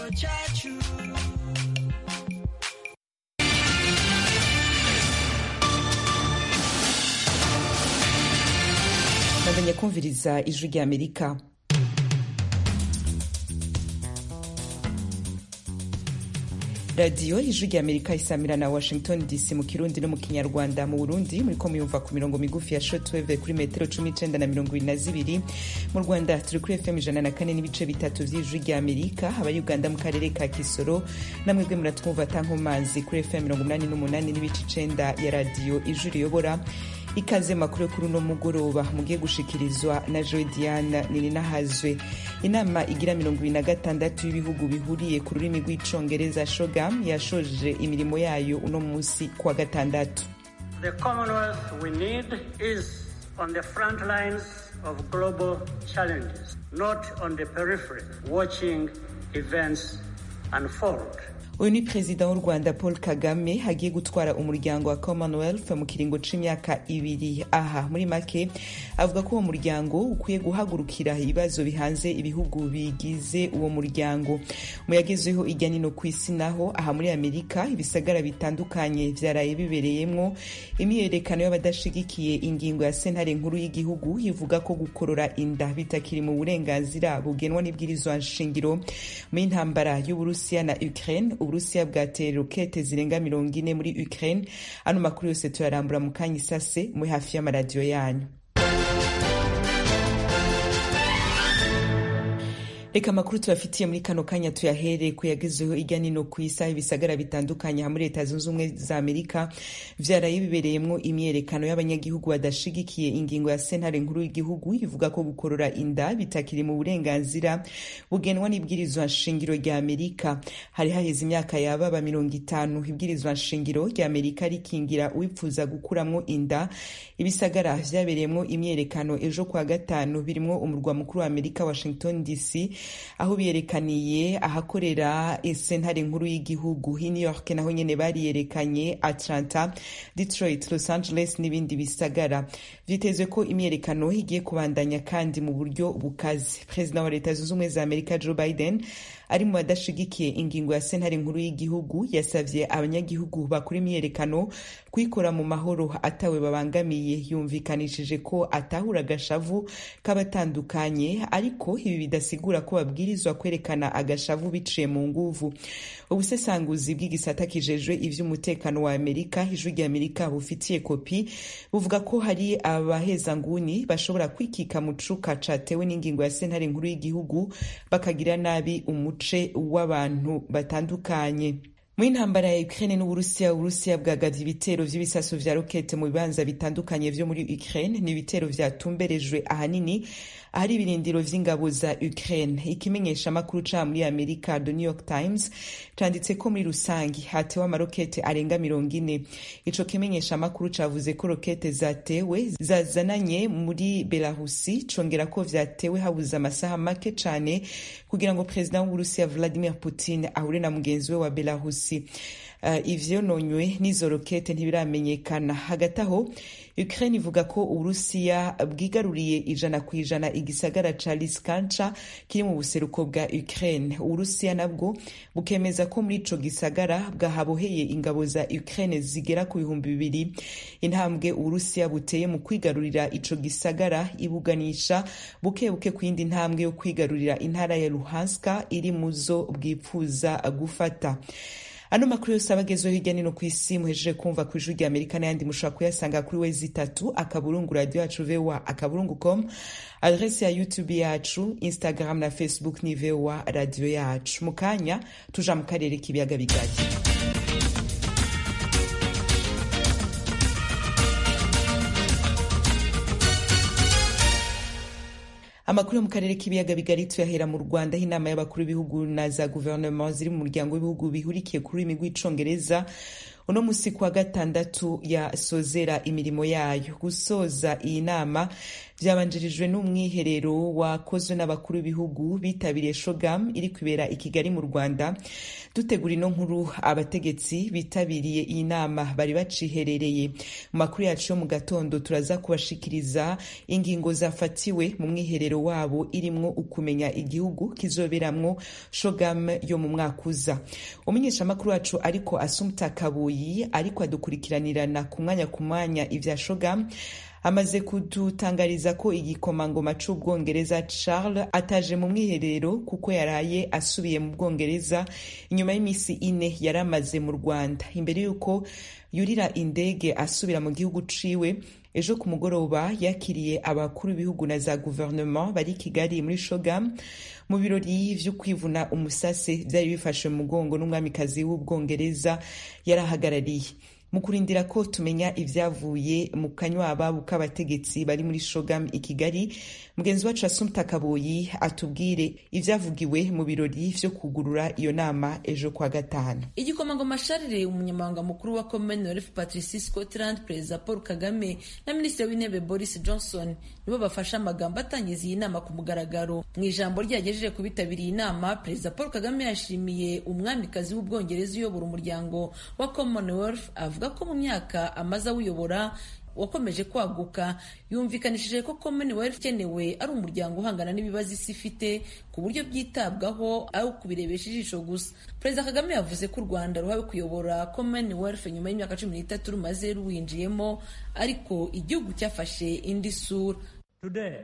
cyacu bandanya kumviriza ijwi ry'amerika radiyo ijwi ry'amerika isamira na washington dc mu kirundi no mu kinyarwanda mu burundi muriko muyumva ku mirongo migufi ya shortwave kuri metero cumi n'icenda na mirongo ibiri na zibiri mu rwanda turi kuri fm ijana na kane n'ibice bitatu vy'ijwi ry'amerika abari uganda mu karere ka kisoro namwebwe muratwumva tankomazi kuri fm mirongo umunani n'umunani n'ibice icenda ya radiyo ijwi riyobora ikaze makuru yo kuri uno mugoroba mugiye gushikirizwa na joe diana nininahazwe inama igira mirongo ibiri na gatandatu y'ibihugu bihuriye ku rurimi rw'icongereza shogam yashoje imirimo yayo uno munsi kuwa gatandatu The Commonwealth we need is on the front lines of global challenges, not on the periphery, watching events unfold. uyu ni perezida w'u rwanda paul kagame hagiye gutwara umuryango wa commonwealth mu kiringo c'imyaka ibiri aha muri make avuga ko uwo muryango ukwiye guhagurukira ibibazo bihanze ibihugu bigize uwo muryango mu yagezweho ijya nino ku isi naho aha muri amerika ibisagara bitandukanye vyaraye bibereyemwo imyiyerekano y'abadashigikiye ingingo ya sentare nkuru y'igihugu ivuga ko gukorora inda bitakiri mu burenganzira bugenwa n'ibwirizwa nshingiro mu intambara y'uburusiya na ukraine uburusiya bwateye rokete zirenga mirongo ine muri ukraine ano makuru yose tuyarambura mu kanya isase muri hafi y'amaradiyo yanyu reka amakuru tubafitiye muri kano kanya tuyahere kuyagezeho ijya nino ku isaha ibisagara bitandukanye ha muri leta zunze ubumwe za amerika vyaraye bibereyemwo imyerekano y'abanyagihugu badashigikiye ingingo ya sentare nkuru y'igihugu ivuga ko gukorora inda bitakiri mu burenganzira bugenwa n'ibwirizwa nshingiro rya amerika hari haheze imyaka yababa mirongo itanu ibwirizwa nshingiro rya amerika rikingira uwipfuza gukuramwo inda ibisagara vyabereyemwo imyerekano ejo kwa gatanu birimwo umurwa mukuru wa amerika washington dc aho biyerekaniye ahakorera sentare nkuru y'igihugu i new york naho nyene bariyerekanye atlanta detroit los angeles n'ibindi bisagara vyitezwe ko imyerekano igiye kubandanya kandi mu buryo bukaze perezida wa leta zunze ubumwe za amerika joe biden ari mu badashigikiye ingingo ya sentare nkuru y'igihugu yasavye abanyagihugu bakora imyerekano kuyikora mu mahoro atawe babangamiye yumvikanishije ko atahura agashavu k'abatandukanye ariko ibi bidasigura ko babwirizwa kwerekana agashavu biciye mu nguvu ubusesanguzi bw'igisata kijejwe ivy'umutekano wa amerika ijwi rya amerika bufitiye kopi buvuga ko hari abahezanguni bashobora kwikika mu cuka catewe n'ingingo ya sentare nkuru y'igihugu bakagira nabi umuce w'abantu batandukanye mu intambara ya Ukraine n'Uburusiya Uburusiya bwagavye ibitero vy'ibisaso vya rokete mu bibanza bitandukanye vyo muri Ukraine ni ibitero vyatumberejwe ahanini ahari ibirindiro vy'ingabo za Ukraine ikimenyesha makuru ca muri Amerika The New York Times canditse ko muri rusangi hatewe amarokete arenga mirongo ine ico kimenyesha makuru cavuze ko rokete zatewe zazananye muri Belarusi congera ko vyatewe habuze amasaha make cane kugira ngo perezida w'Uburusiya Vladimir Putin ahure na mugenzi we wa Belarusi uh, ivyononywe n'izo rokete ntibiramenyekana hagati aho Ukraine ivuga ko Uburusiya bwigaruriye ijana ku ijana igisagara ca Liskanca kiri mu buseruko bwa Ukraine. Uburusiya nabwo bukemeza ko muri ico gisagara bwahaboheye ingabo za Ukraine zigera ku bihumbi bibiri. Intambwe Uburusiya buteye mu kwigarurira ico gisagara ibuganisha buke buke ku yindi ntambwe yo kwigarurira intara ya Luhanska iri muzo bwipfuza gufata. ano makuru yose aba agezweho hirya nino ku isi muhejeje kumva ku ijwi rya amerika n'ayandi mushobora kuyasanga kuri wezi itatu akaburungu radiyo yacu voa akaburungu com adresi ya youtube yacu instagram na facebook ni voa radiyo yacu mu kanya tuja mu karere k'ibiyaga bigari amakuru yo mu karere k'ibiyaga bigari tuyahera mu rwanda aho inama y'abakuru b'ibihugu na za guverinoma ziri mu muryango w'ibihugu bihurikiye ku rurimi rw'icongereza uno musi kuwa gatandatu yasozera imirimo yayo gusoza iyi nama vyabanjirijwe n'umwiherero wakozwe n'abakuru b'ibihugu bitabiriye shogam iri kwibera i kigali mu rwanda dutegura ino nkuru abategetsi bitabiriye iyi nama bari baciherereye mu makuru yacu yo mu gatondo turaza kubashikiriza ingingo zafatiwe mu mwiherero wabo irimwo ukumenya igihugu kizoberamwo shogam yo mu mwaka uza umumenyeshamakuru wacu ariko asumta kabuyi ariko adukurikiranirana ku mwanya ku mwanya ivya shogam amaze kudutangariza ko igikomangoma c'ubwongereza charles ataje mu mwiherero kuko yaraye asubiye mu bwongereza inyuma y'imisi ine yari amaze mu rwanda imbere y'uko yurira indege asubira mu gihugu ciwe ejo ku mugoroba yakiriye abakuru b'ibihugu na za guverinoma bari i kigali muri shogam mu birori vyo kwivuna umusase vyari bifashe mu mugongo n'umwamikazi w'ubwongereza yarahagarariye mu kurindira ko tumenya ivyavuye mu kanywaba k'abategetsi bari muri shogam i kigali mugenzi wacu asumta kaboyi atubwire ivyavugiwe mu birori vyo kugurura iyo nama ejo kwa gatanu igikomangoma sharire umunyamabanga mukuru wa commonwealth patrici scotland perezida paul kagame na minisitiri w'intebe boris johnson nibo bafashe amagambo atangiza iyi nama ku mugaragaro mu ijambo ryagejeje ku bitabiriye inama perezida paul kagame yashimiye umwamikazi w'ubwongereza uyobora umuryango wa commonwealth avuga ko mu myaka amaze awuyobora wakomeje kwaguka yumvikanishije ko commonwealth ikenewe ari umuryango uhangana n'ibibazo isi ifite ku buryo byitabwaho aho kubirebesha ijisho gusa perezida kagame yavuze ko u rwanda ruhawe kuyobora commonwealth nyuma y'imyaka cumi n'itatu rumaze ruwinjiyemo ariko igihugu cyafashe indi sura Today,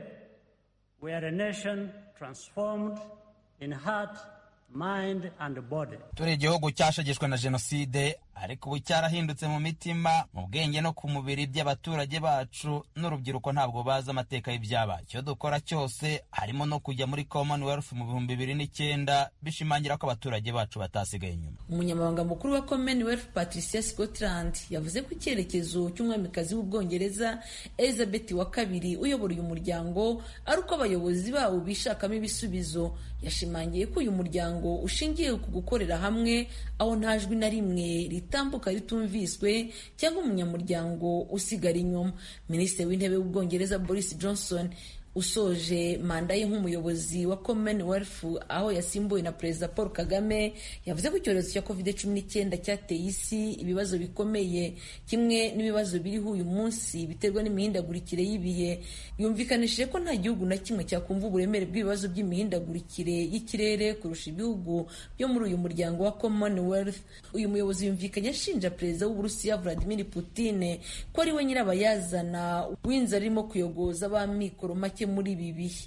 we are a nation transformed in heart, mind and body. turi igihugu cyashegeshwe na jenoside ariko ubu cyarahindutse mu mitima mu bwenge no ku mubiri by'abaturage bacu n'urubyiruko ntabwo bazi amateka y'ibyabaye icyo dukora cyose harimo no kujya muri commonwealth mu bihumbi bibiri n'icyenda bishimangira ko abaturage bacu batasigaye inyuma umunyamabanga mukuru wa commonwealth patricia scotland yavuze ko icyerekezo cy'umwamikazi w'ubwongereza elizabeth wa kabiri uyobora uyu muryango ari uko abayobozi bawo bishakamo ibisubizo yashimangiye ko uyu muryango ushingiye ku gukorera hamwe aho nta jwi na rimwe ritambuka ritumviswe cyangwa umunyamuryango usigara inyuma minisitiri w'intebe w'ubwongereza boris johnson usoje manda ye nk'umuyobozi wa commonwealth aho yasimbuwe na perezida paul kagame yavuze ko icyorezo cya covid cumi n'icyenda cyateye isi ibibazo bikomeye kimwe n'ibibazo biriho uyu munsi biterwa n'imihindagurikire y'ibihe yumvikanishije ko nta gihugu na kimwe cyakumva uburemere bw'ibibazo by'imihindagurikire y'ikirere kurusha ibihugu byo muri uyu muryango wa commonwealth uyu muyobozi yumvikanye ashinja perezida w'uburusiya vladimir putin ko ari we nyirabayazana w'inzara irimo kuyogoza ab'amikoro make muri ibi bihe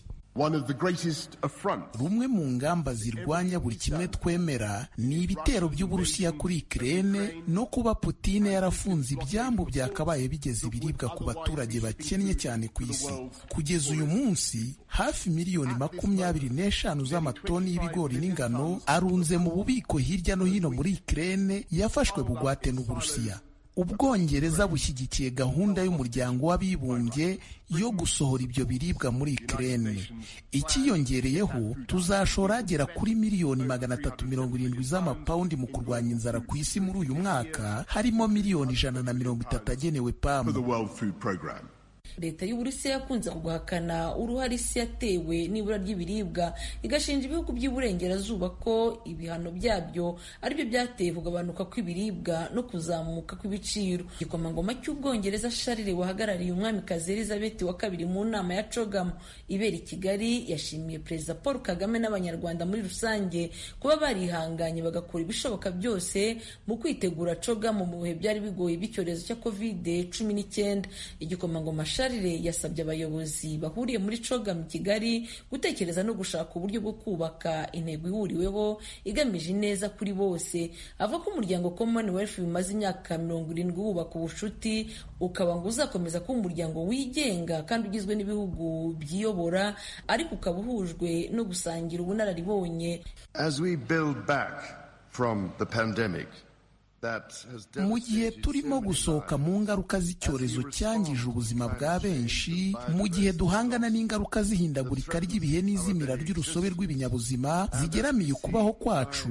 rumwe mu ngamba zirwanya buri kimwe twemera ni ibitero by'uburusiya kuri ikirere no kuba putine yarafunze ibyambu byakabaye bigeza ibiribwa ku baturage bakennye cyane ku isi kugeza uyu munsi hafi miliyoni makumyabiri n'eshanu z'amatoni y'ibigori n'ingano arunze mu bubiko hirya no hino muri ikirere yafashwe bugwate n'uburusiya ubwongereza bushyigikiye gahunda y'umuryango w'abibumbye yo gusohora ibyo biribwa muri ikirere ikiyongereyeho tuzashora agera kuri miliyoni magana atatu mirongo irindwi z'amapawundi mu kurwanya inzara ku isi muri uyu mwaka harimo miliyoni ijana na mirongo itatu agenewe pamu leta y'uburusiya yakunze guhakana uruhare isi yatewe n'ibura ry'ibiribwa igashinja ibihugu by'iburengerazuba ko ibihano byabyo aribyo byateye kugabanuka kw'ibiribwa no kuzamuka kw'ibiciro igikomangoma cy'ubwongereza sharire wahagarariye umwamikazi elizabeth wa kabiri mu nama ya cogamu ibera i kigali yashimiye perezida paul kagame n'abanyarwanda muri rusange kuba barihanganye bagakora ibishoboka byose mu kwitegura cogamu mu bihe byari bigoye by'icyorezo cya kovide cumi n'icyenda igikomangoma sharire yasabye abayobozi bahuriye muri cogamu kigali gutekereza no gushaka uburyo bwo kubaka intego ihuriweho igamije ineza kuri bose avuga ko umuryango commonwealth bimaze imyaka mirongo irindwi wubaka ubucuti ukaba ngo uzakomeza kuba umuryango wigenga kandi ugizwe n'ibihugu byiyobora ariko ukaba uhujwe no gusangira ubunararibonye As we build back from the pandemic, mu gihe turimo gusohoka mu ngaruka z'icyorezo cyangije ubuzima bwa benshi mu gihe duhangana n'ingaruka z'ihindagurika ry'ibihe n'izimira ry'urusobe rw'ibinyabuzima zigeramiye ukubaho kwacu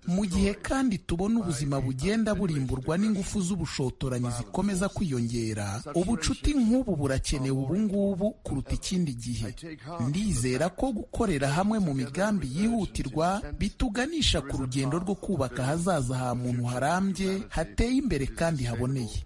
mu gihe kandi tubona ubuzima bugenda burimburwa n'ingufu z'ubushotoranyi zikomeza kwiyongera ubucuti nk'ubu burakenewe ubu ngubu kuruta ikindi gihe ndizera ko gukorera hamwe mu migambi yihutirwa bituganisha ku rugendo rwo kubaka ahazaza ha muntu harambye hateye imbere kandi haboneye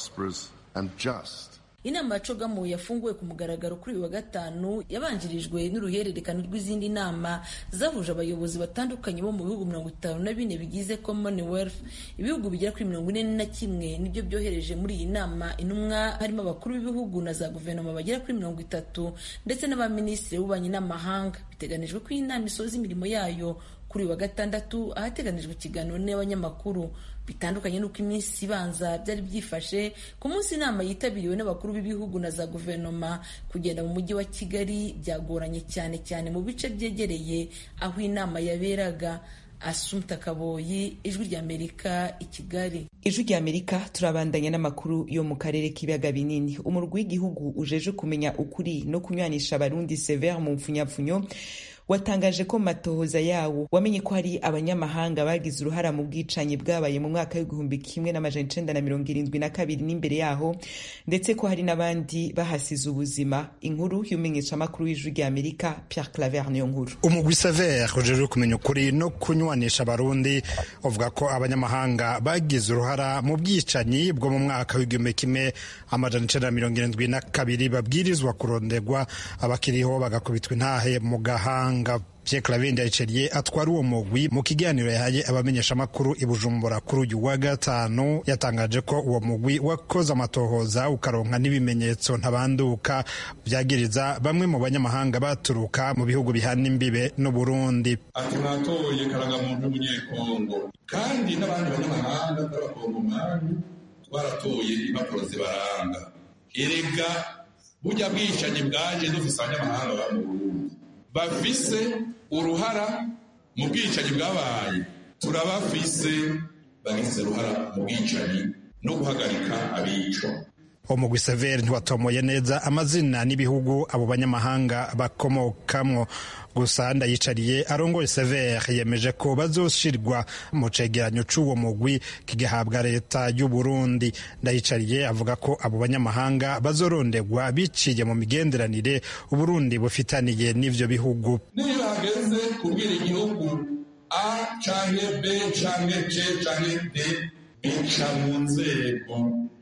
inama ya cogamu yafunguwe ku mugaragaro kuri uyu wa gatanu yabanjirijwe n'uruhererekane rw'izindi nama zahuje abayobozi batandukanye bo mu bihugu mirongo itanu na bine bigize commonwealth ibihugu bigera kuri mirongo ine na kimwe nibyo byohereje muri iyi nama intumwa harimo abakuru b'ibihugu na za guverinoma bagera kuri mirongo itatu ndetse n'abaminisitiri b'ububanyi n'amahanga biteganijwe ko iyi nama isoza imirimo yayo kuri uyu wa gatandatu ahateganijwe ikiganiro n'abanyamakuru bitandukanye n'uko iminsi ibanza byari byifashe ku munsi inama yitabiriwe n'abakuru b'ibihugu na za guverinoma kugenda mu mujyi wa kigali byagoranye cyane cyane mu bice byegereye aho inama yaberaga asumta kaboyi ijwi ry'amerika i kigali ijwi ry'amerika turabandanya n'amakuru yo mu karere k'ibiyaga binini umurwi w'igihugu ujeje kumenya ukuri no kunywanisha abarundi severe mu mpfunyapfunyo watangaje ko matohoza yawo wamenye ko hari abanyamahanga bagize uruhara mu bwicanyi bwabaye mu mwaka w'igihumbi kimwe n'amajana icenda na mirongo irindwi na kabiri n'imbere yaho ndetse ko hari n'abandi bahasize ubuzima inkuru y'umenyeshamakuru w'ijwi rya amerika pierre claver niyo nkuru umugwi sever ujejwe kumenya ukuri no kunywanisha abarundi uvuga ko abanyamahanga bagize uruhara mu bwicanyi bwo mu mwaka w'igihumbi kimwe amajana icenda na mirongo irindwi na kabiri babwirizwa kurondegwa abakiriho bagakubitwa intahe mu gahanga Pierre Claver Ndayiceriye atwara uwo mugwi mu kiganiro yahaye abamenyeshamakuru i Bujumbura kuri uyu wa gatanu yatangaje ko uwo mugwi wakoze amatohoza ukaronka n'ibimenyetso ntabanduka byagiriza bamwe mu banyamahanga baturuka mu bihugu bihana imbibe n'u Burundi ati mwatoye karangamuntu w'umunyekongo kandi n'abandi banyamahanga b'abakongomani twaratoye impapuro zibaranga erega burya bwicanyi bwaje dufise abanyamahanga ba mu Burundi bafise uruhara mu bwicanyi bwabaye turabafise bagize uruhara mu bwicanyi no guhagarika abicwa umugwi severi ntiwatomoye neza amazina n'ibihugu abo banyamahanga bakomokamwo gusa ndayicariye arongoye severi yemeje ko bazoshirwa mu cegeranyo c'uwo mugwi kigahabwa leta y'u Burundi ndayicariye avuga ko abo banyamahanga bazorondegwa biciye mu migenderanire uburundi bufitaniye n'ivyo bihugu niyo hageze kubwira igihugu a canke b canke c canke d bica mu nzego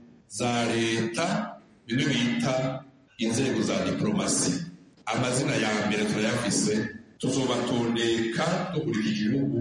za leta bimwe bita inzego za diplomasi amazina ya mbere turayafise tuzobatondeka dukurikije igihugu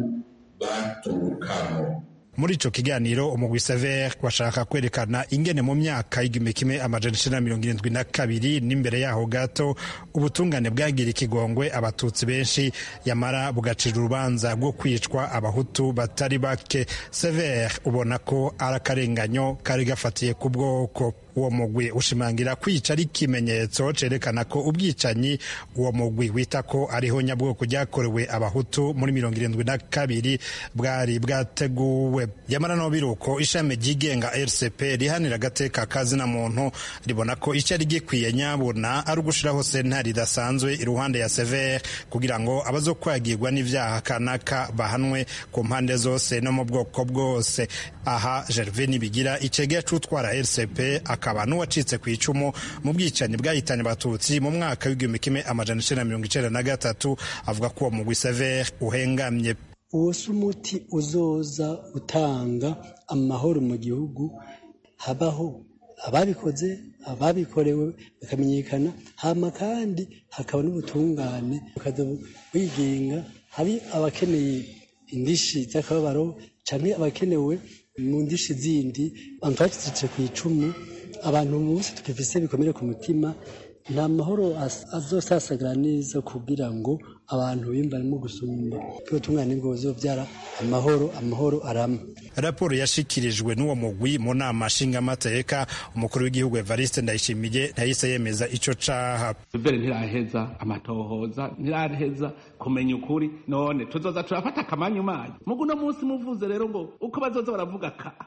baturukamo muri ico kiganiro umugwi sever washaka kwerekana ingene mu myaka y'igihumbi kimwe amajana icenda na mirongo irindwi na kabiri n'imbere yaho gato ubutungane bwagira ikigongwe abatutsi benshi yamara bugacira urubanza rwo kwicwa abahutu batari bake sever ubona ko ari akarenganyo kari gafatiye ku bwoko uwo mugwi ushimangira kwica ari ikimenyetso cerekana ko ubwicanyi uwo mugwi wita ko ariho nyabwoko ryakorewe abahutu muri mirongo irindwi na kabiri bwari bwateguwe yamara no biruko ishami ryigenga rcp rihanira agateka kazina muntu ribona ko icyari gikwiye nyabuna ari ugushiraho sentare idasanzwe iruhande ya sever kugira ngo abazokwagirwa n'ivyaha kanaka bahanwe ku mpande zose no mu bwoko bwose aha gervais nibigira icegera c'utwara rcp akaba n'uwacitse ku icumu mu bwicanyi bwahitanye abatutsi mu mwaka w'igihumbi kimwe amajana icenda na mirongo icenda na gatatu avuga ko uwo mugwi sever uhengamye uwo si umuti uzoza utanga amahoro mu gihugu habaho ababikoze ababikorewe bakamenyekana hama kandi hakaba n'ubutungane bukaza bwigenga hari abakeneye indishi z'akababaro canke abakenewe mu ndishi zindi abantu bacitse ku icumu abantu munsi tukifise bikomere ku mutima nta mahoro azosasagara neza kugira ngo abantu bimbarimo gusumba ubutungane bwo buzobyara amahoro amahoro arama raporo yashikirijwe n'uwo mugwi mu nama nshingamateka umukuru w'igihugu evariste ndayishimiye ntahise yemeza ico caha mbere ntiraheza amatohoza ntiraheza kumenya ukuri none tuzoza turafata akamanyu manyu mugu uno munsi muvuze rero ngo uko bazoza baravuga ka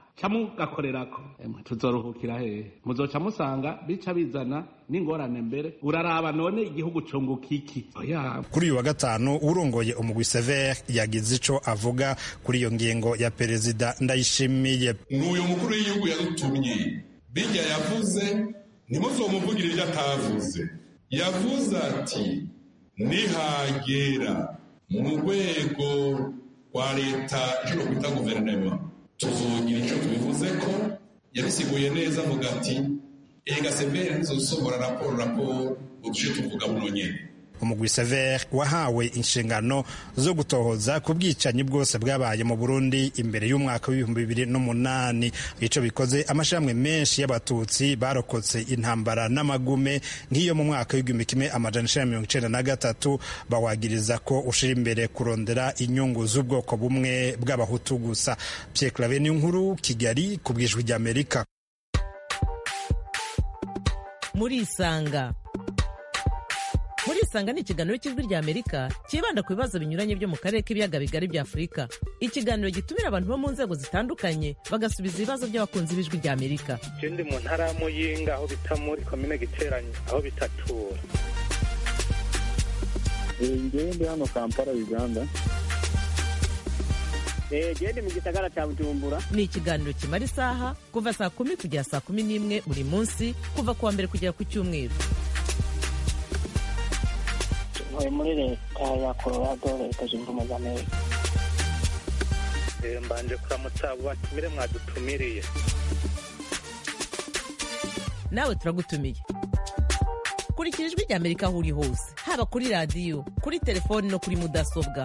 camugakorerako emwe tuzoruhukira hehe muzoca musanga bica bizana n'ingorane mbere uraraba none igihugu cunguka iki oya kuri uyu wa gatanu urongoye umugwi sever yagize ico avuga kuri iyo ngingo ya perezida ndayishimiye n'uyu mukuru w'igihugu yadutumye bijya yavuze ntimuzomuvugire ibyo atavuze yavuze ati nihagera mu rwego rwa leta icyo kwita guverinoma tuzogira icyo tubivuze ko yabisiguye neza avuga ati ega severe ntizosohora raporo raporo uduce tuvuga buno nyene umugwi sever wahawe inshingano zo gutohoza ku bwicanyi bwose bwabaye mu burundi imbere y'umwaka w'ibihumbi bibiri n'umunani ico bikoze amashirahamwe menshi y'abatutsi barokotse intambara n'amagume nk'iyo mu mwaka w'igihumbi kimwe amajana icenda mirongo icenda na gatatu bawagiriza ko ushira imbere kurondera inyungu z'ubwoko bumwe bw'abahutu gusa pierre clave n'inkuru kigali ku bwijwi ry'amerika murisanga murisanga ni ikiganiro cy'ijwi ry'amerika cyibanda ku bibazo binyuranye byo mu karere k'ibiyaga bigari bya afurika ikiganiro gitumira abantu bo mu nzego zitandukanye bagasubiza ibibazo by'abakunzi b'ijwi ry'amerika ndi mu ntara ya muyinga aho bita muri komine giteranye aho bitatura ngewe ndi hano kampala uganda gende mu gisagara cya bujumbura ni ikiganiro kimara isaha kuva saa kumi kugera saa kumi n'imwe buri munsi kuva ku wa mbere kugera ku cyumweru ntuye muri leta ya colorado leta zunze ubumwe za amerika mbanje kuramutsa abo batumire mwadutumiriye nawe turagutumiye kurikira ijwi ry'amerika aho uri hose haba kuri radiyo kuri telefoni no kuri mudasobwa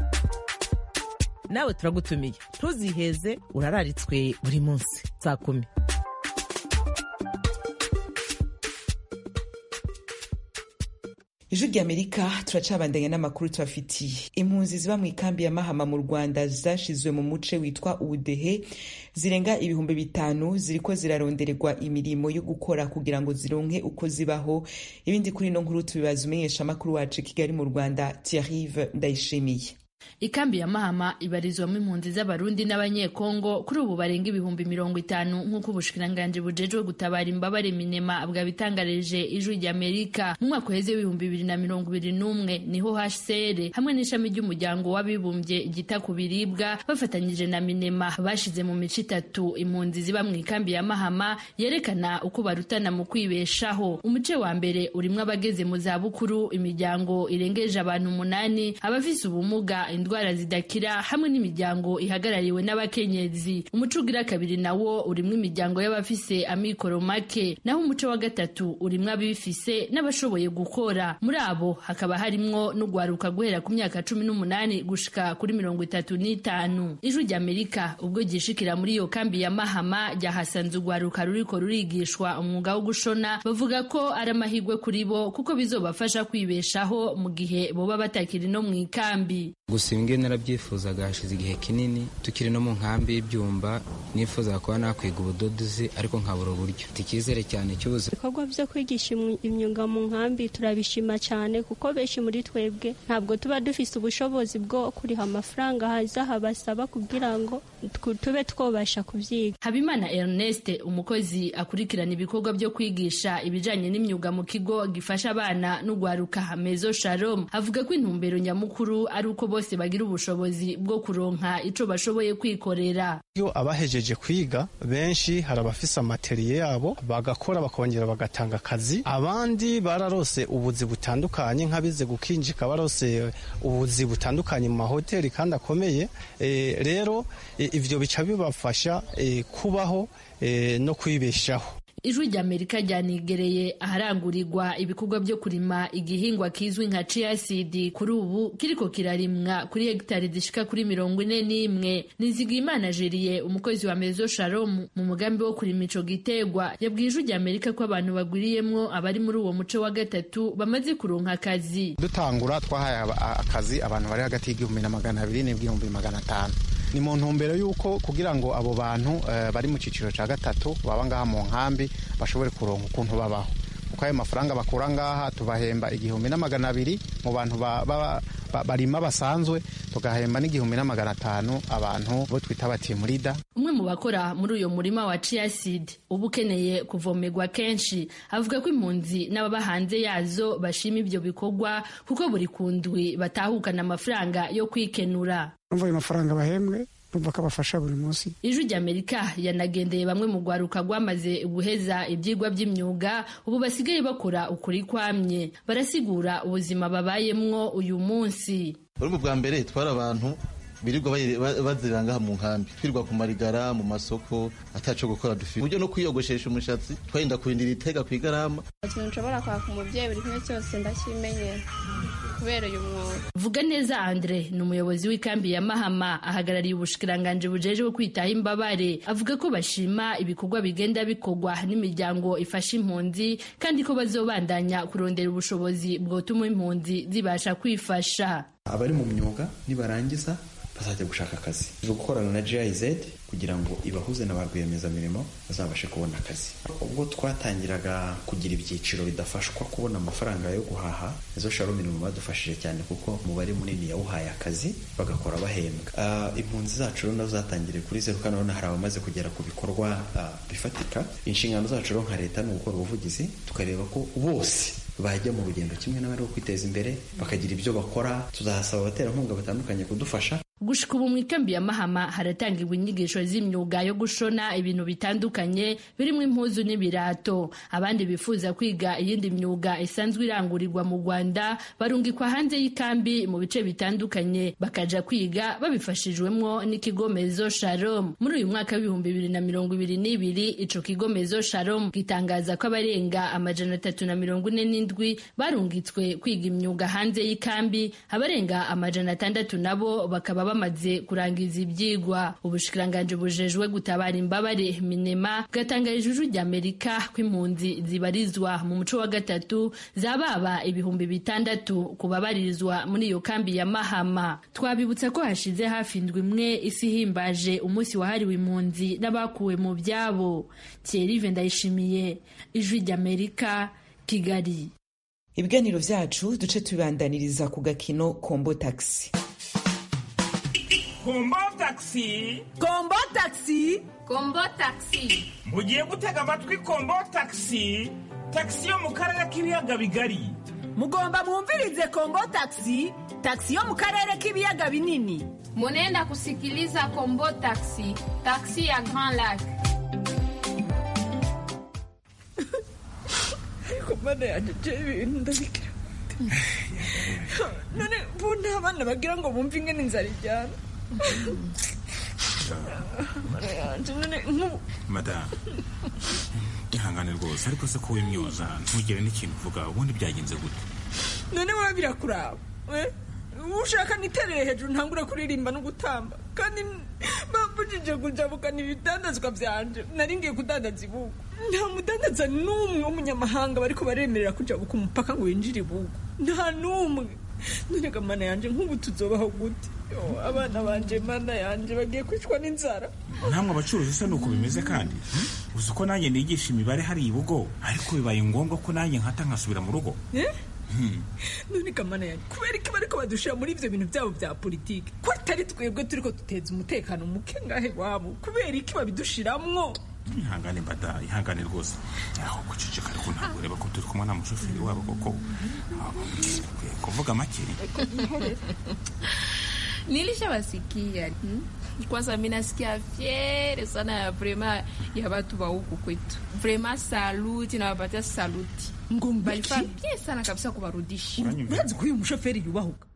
nawe turagutumiye ntuziheze urararitswe buri munsi saa kumi ijwi ry'amerika turacabandanya n'amakuru tubafitiye impunzi ziba mu ikambi ya mahama mu rwanda zashizwe mu muce witwa ubudehe zirenga ibihumbi bitanu ziriko zirarondererwa imirimo yo gukora kugira ngo zironke uko zibaho ibindi kuri ino nkuru tubibaza umenyesha amakuru wacu kigali mu rwanda tiarive ndayishimiye ikambi ya mahama ibarizwamo impunzi z'abarundi n'abanyekongo kuri ubu barenga ibihumbi mirongo itanu nk'uko ubushikiranganji bujejwe gutabara imbabare minema bwabitangarije ijwi ry'amerika mu mwaka uheze w'ibihumbi bibiri na mirongo ibiri n'umwe niho hcr hamwe n'ishami ry'umuryango w'abibumbye ryita ku biribwa bafatanyije na minema bashize mu mico itatu impunzi ziba mu ikambi ya mahama yerekana uko barutana mu kwibeshaho umuce wa mbere urimwo abageze mu zabukuru imiryango irengeje abantu umunani abafise ubumuga indwara zidakira hamwe n'imiryango ihagarariwe n'abakenyezi umuco ugira kabiri nawo urimwo imiryango y'abafise amikoro make naho umuco wa gatatu urimwo abifise n'abashoboye gukora muri abo hakaba harimwo n'ugwaruka guhera ku myaka cumi n'umunani gushika kuri mirongo itatu n'itanu ijwi ry'amerika ubwo ryishikira muri iyo kambi ya mahama ryahasanze ugwaruka ruriko rurigishwa umwuga wo gushona bavuga ko ari amahirwe kuri bo kuko bizobafasha kwibeshaho mu gihe boba batakiri no mu ikambi gusa ibi ngibi narabyifuzaga hashize igihe kinini tukiri no mu nkambi y'ibyumba nifuzaga kuba nakwiga ubudodozi ariko nkabura uburyo mfite icyizere cyane cy'ubuzima ibikorwa byo kwigisha imyuga mu nkambi turabishima cyane kuko benshi muri twebwe ntabwo tuba dufite ubushobozi bwo kuriha amafaranga haza habasaba kugira ngo tube twabasha kubyiga habimana ernest umukozi akurikirana ibikorwa byo kwigisha ibijyanye n'imyuga mu kigo gifasha abana n'ugwaruka mezo shalom avuga ko intumbero nyamukuru ari uko bose bagira ubushobozi bwo kuronka ico bashoboye kwikorera iyo abahejeje kwiga benshi hari abafise amateriye yabo bagakora bakongera bagatanga akazi abandi bararose ubuzi butandukanye nk'abize gukinjika barose ubuzi butandukanye mu mahoteli kandi akomeye e, rero e, ivyo bica bibafasha e, kubaho no kwibeshaho ijwi ry'amerika ryanigereye aharangurirwa ibikorwa byo kurima igihingwa kizwi nka chiasidi kuri ubu kiriko kirarimwa kuri hegitari zishika kuri mirongo ine n'imwe nizigimana jeriye umukozi wa mezo shalom mu mugambi wo kurima ico gitegwa yabwiye ijwi ry'amerika ko abantu bagwiriyemwo abari muri uwo muco wa gatatu bamaze kuronka akazi dutangura twahaye akazi abantu bari hagati y'igihumbi na magana abiri n'ibihumbi magana atanu ni mu ntumbero y'uko kugira ngo abo bantu bari mu cyiciro cya gatatu baba ngaha mu nkambi bashobore kuronka ukuntu babaho kuko ayo mafaranga bakura ngaha tubahemba igihumbi na magana abiri mu bantu barima basanzwe tugahemba n'igihumbi n'amagana atanu abantu bo twita batimurida umwe mu bakora muri uyo murima wa chiasid uba ukeneye kuvomerwa kenshi avuga ko impunzi n'ababa hanze yazo bashima ibyo bikorwa kuko buri kundwi batahukana amafaranga yo kwikenura umva ayo mafaranga bahembwe numva ko abafasha buri munsi ijwi ry'amerika yanagendeye bamwe mu rwaruka rwamaze guheza ibyigwa by'imyuga ubu basigaye bakora ukuri kwamye barasigura ubuzima babayemwo uyu munsi urumva bwa mbere twari abantu birirwa bazirira ngaha mu nkambi twirirwa ku marigara mu masoko ataco gukora dufite uburyo no kwiyogoshesha umushatsi twarinda kurindira itega ku igarama ikintu nshobora kwaka umubyeyi buri kimwe cyose ndakimenyera kubera uyu mwuga vuga neza andre ni umuyobozi w'ikambi ya mahama ahagarariye ubushikiranganji bujejwe kwitaho imbabare avuga ko bashima ibikorwa bigenda bikorwa n'imiryango ifasha impunzi kandi ko bazobandanya kurondera ubushobozi bwotuma impunzi zibasha kwifasha abari mu myuga nibarangiza bazajya gushaka akazi turi gukorana na GIZ kugira ngo ibahuze na ba rwiyemezamirimo bazabashe kubona akazi ubwo twatangiraga kugira ibyiciro bidafashwa kubona amafaranga yo guhaha izo sharo mirimo badufashije cyane kuko umubare munini yawuhaye akazi bagakora bahembwa uh, impunzi zacu rero nazo zatangiriye kuri zeru kandi urabona hari abamaze kugera ku bikorwa uh, bifatika inshingano zacu rero nka leta ni ugukora ubuvugizi tukareba ko bose bajya mu rugendo kimwe n'abari kwiteza imbere bakagira ibyo bakora tuzahasaba abaterankunga batandukanye kudufasha gushika ubu mu ikambi ya mahama haratangirwa inyigisho z'imyuga yo gushona ibintu bitandukanye birimo impuzu n'ibirato abandi bifuza kwiga iyindi myuga isanzwe irangurirwa mu rwanda barungikwa hanze y'ikambi mu bice bitandukanye bakaja kwiga babifashijwemwo n'ikigo mezo shalom muri uyu mwaka w'ibihumbi bibiri na mirongo ibiri n'ibiri ico kigo mezo shalom gitangaza ko abarenga amajana atatu na mirongo ine n'indwi barungitswe kwiga imyuga hanze y'ikambi abarenga amajana atandatu nabo bakaba bamaze kurangiza ibyigwa ubushikiranganji bujejwe gutabara imbabare minema bwatangarije ijwi ry'amerika ko impunzi zibarizwa mu muco wa gatatu zababa ibihumbi bitandatu ku babarizwa muri iyo kambi ya mahama twabibutsa ko hashize hafi indwi imwe isi ihimbaje umunsi wahariwe impunzi n'abakuwe mu byabo thierry ndayishimiye ijwi ry'amerika kigali ibiganiro vyacu duce tubibandaniriza ku gakino kombo taxi kombo taxi kombo taxi kombo taxi mugiye gutega amatwi kombo taxi taxi yo mu karere k'ibiyaga bigari mugomba mwumvirize kombo taxi taxi yo mu karere k'ibiyaga binini munenda kusikiliza kombo taxi taxi ya grand lac ariko mana yanjye je ibintu ndabigira none bo nta bana bagira ngo bumve ingene inzara ijyana madamu ihangane rwose ariko se ko wimyoza ntugire n'ikintu uvuga ubundi byagenze gute none wowe birakuraba ushaka niterere hejuru ntangure kuririmba no gutamba kandi bambujije kujabukana ibidandazwa byanje nari ngiye kudandaza ibugu nta mudandaza n'umwe w'umunyamahanga bariko baremerera kujabuka umupaka ngo winjire ibugu nta n'umwe none ga mana yanje nk'ubu tuzobaho gute abana banje mana yanje bagiye kwicwa n'inzara namwe abacuruzi se nuko bimeze kandi uzi ko nanjye nigisha imibare hari ibugo ariko bibaye ngombwa ko nanjye nkata nkasubira mu rugo none kamana yanjye kubera iki bariko badushira muri ivyo bintu vyabo vya politiki ko atari twebwe turiko duteza umutekano muke ngahe wabo kubera iki babidushiramwo ihangane mbada ihangane rwose aho guceceka ariko ntabwo ureba ko turi kumwe na mushoferi wabo koko kuvuga make nilishawasikia hmm? kwanza mi nasikia fiere sana ya vrema ya watu wa huku kwetu vrema saluti nawapatia saluti balifaa bien sana kabisa kuwarudisha urazi ko uyu mushoferi yubahuka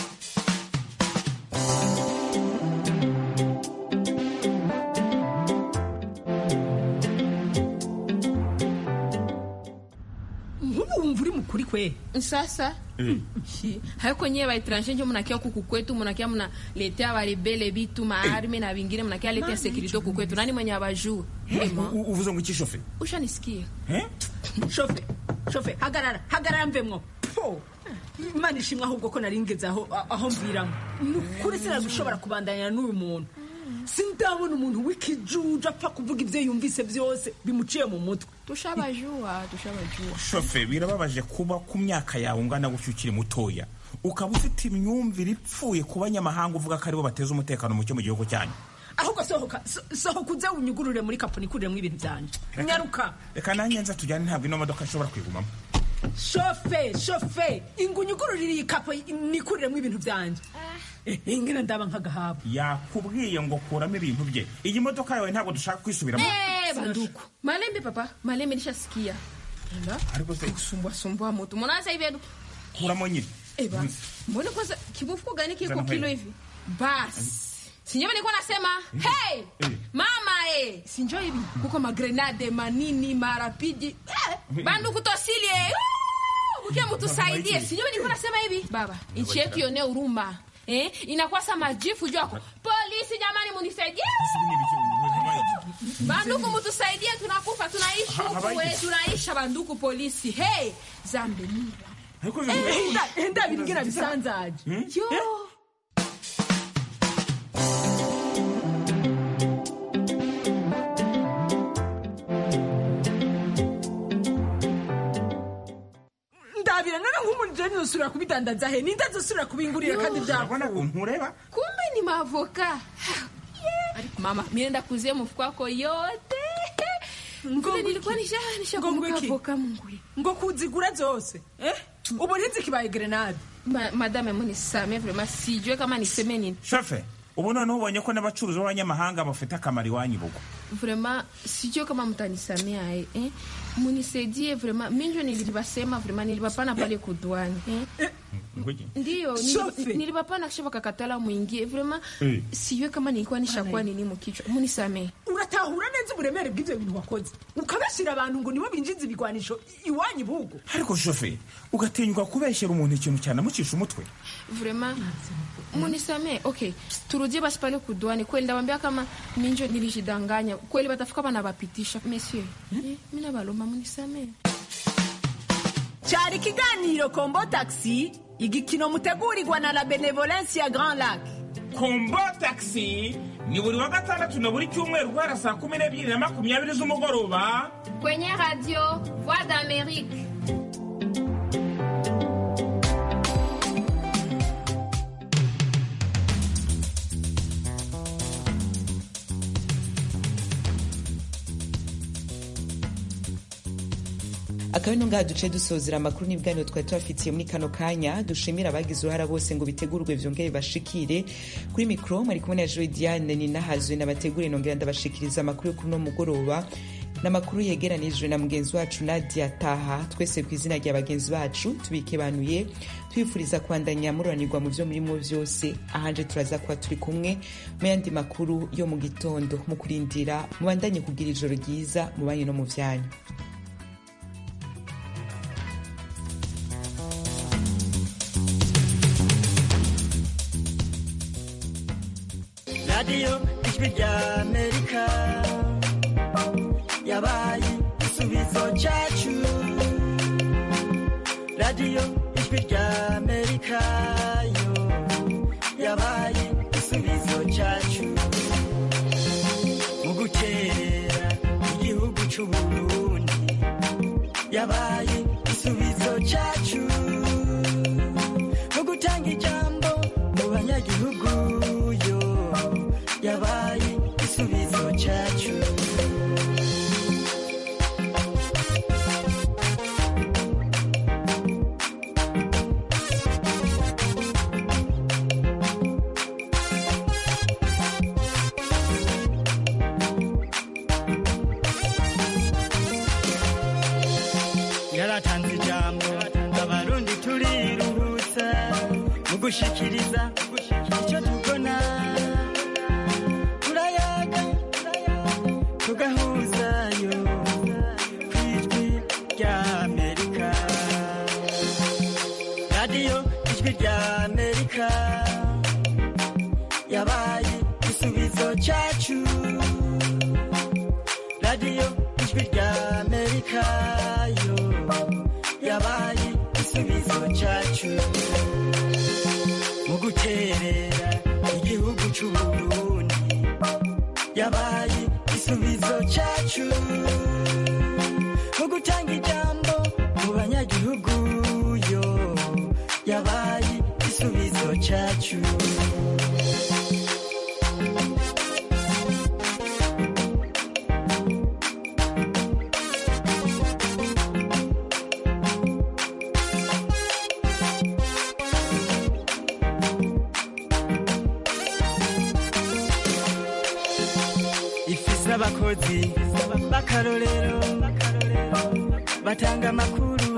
nk'ubu wumva uri mukuri kwe sasa haiko nyewe baetranger njo munakia kuku kwetu munakia munaletea barebele bitu maarme na vingine munakia letea sekurite kuku kwetu nani mwenye abajuu uvuze ngo iki shofe ushanisikia shofe shofe hagarara hagarara mvemwo po imana ishimwe ahubwo ko nari ngeze aho aho mviramo ni ukuri sinagushobora kubandanya n'uyu muntu sindabona umuntu w'ikijuju apfa kuvuga ibyo yumvise byose bimuciye mu mutwe tushabajua tushabajua shofe birababaje kuba ku myaka yawe ungana gutyo ukiri mutoya ukaba ufite imyumvire ipfuye ku banyamahanga uvuga ko aribo bateza umutekano muke mu gihugu cyanyu ahubwo sohoka so- sohoka uze unyugurure muri kapo nikuriremo ibintu byanje nyaruka reka nanjye nza tujyane ntabwo ino modoka ishobora kwigumamo shofe shofe ingu unyugururire iyi kapo nikuriremo ibintu byanje Eh, ingena ndaba nk'agahabu yakubwiye ngo kuramo ibintu bye iyi modoka yawe ntabwo dushaka kwisubiramo Eh, banduku malembe papa malembe nishasikia Ela, ariko se kusumbua sumbua mutu mbona sasa hivi adu- kuramo nyine Eba, mbona kwanza kibufuko gani kiko Zana kilo hili. hivi basi sinjo nilikuwa nasema hey mama eh sinjo hivi kuko magrenade manini marapiji eh, banduku tosili eh Woo! mkia mtusaidie sinjo nilikuwa nasema hivi baba nchi yetu yone huruma eh inakuwa sa majifu juu yako polisi jamani munisaidie banduku mutusaidie tunakufa tunaishi Ha- huku habaiki. we tunaisha banduku polisi hey zambe mura enda enda bingira bisanzaje yo ndabira none nk'umuntu je nzosubira kubidandaza he ninde nzosubira kubingurira kandi byakunda ntureba kumbe ni mavoka mama mienda kuzia mfuko wako yote Vile nilikuwa nisha nisha kumbuka avoka munguri ngo kuzigura zose eh ubu ntizikibaye grenade Ma, madame munisame vraiment sijue kama niseme nini shofe ubu noneho ubonye ko n'abacuruzi b'abanyamahanga bafite akamaro iwanyu bugo vraiment sijue kama mtanisamea eh, eh? munisaidie vraiment minjo nilibasema vraiment nilibapana pale kudwani eh? ndiyo Shofe. nilib- nilibapana kisha wakakatala mwingie vraiment Eh. sijue kama nilikuwa nishakuwa nini mukichwa munisamee uratahura neza uburemere bw'ivyo bintu wakoze ukabashyira abantu ngo nibo binjiza ibigwanisho iwanyu bugo ariko shofe ugatinyuka kubeshyera umuntu ikintu cyanamucisha umutwe vraiment munisamee okay turudie basi pale kudwani kweli ndawambia kama minjo nilijidanganya kweli batafika banabapitisha monsieur eh, mina balomba munisamee cyari ikiganiro kombo taxi igikino mutegurirwa na la benevolence ya grand lac kombo taxi ni buri wa gatandatu na buri cyumweru guhera saa kumi n'ebyiri na makumyabiri z'umugoroba kwenye radio voix d'amérique akaba ino ngaha duce dusozera amakuru n'ibiganiro twari tubafitiye muri kano kanya dushimira abagize uruhara bose ngo bitegurwe vyongere bashikire kuri mikro mwari kumwe na joe diane ninahazwe nabategure nongera ndabashikiriza amakuru yo kuri uno mugoroba n'amakuru yegeranijwe na mugenzi wacu nadia taha twese ku izina rya bagenzi bacu tubikebanuye twifuriza kwandanya mururanirwa mu vyo murimo vyose ahanje turaza kuba turi kumwe mu yandi makuru yo mu gitondo mu kurindira mubandanye kugira ijoro ryiza mu banyu no mu vyanyu radiyo ijwi rya amerika yabaye igisubizo cyacu radiyo ijwi rya amerika yo yabaye igisubizo cyacu mu gutera igihugu cy'uburundi yabaye igisubizo cyacu mu gutanga ijambo mu banyagihugu yo yabaye igisubizo cyacu yaratanze ijambo abarundi turiruhutsa mu gushikiriza icyo tubona turayaga tugahuzayo ku ijwi rya amerika radiyo ijwi rya amerika yabaye igisubizo cyacu radiyo ijwi rya amerika yo yabaye igisubizo cyacu mu guterera igihugu cy'uburundi yabaye igisubizo cyacu mu gutanga ijambo mu banyagihugu yo yabaye abakozi b'akarorero batanga amakuru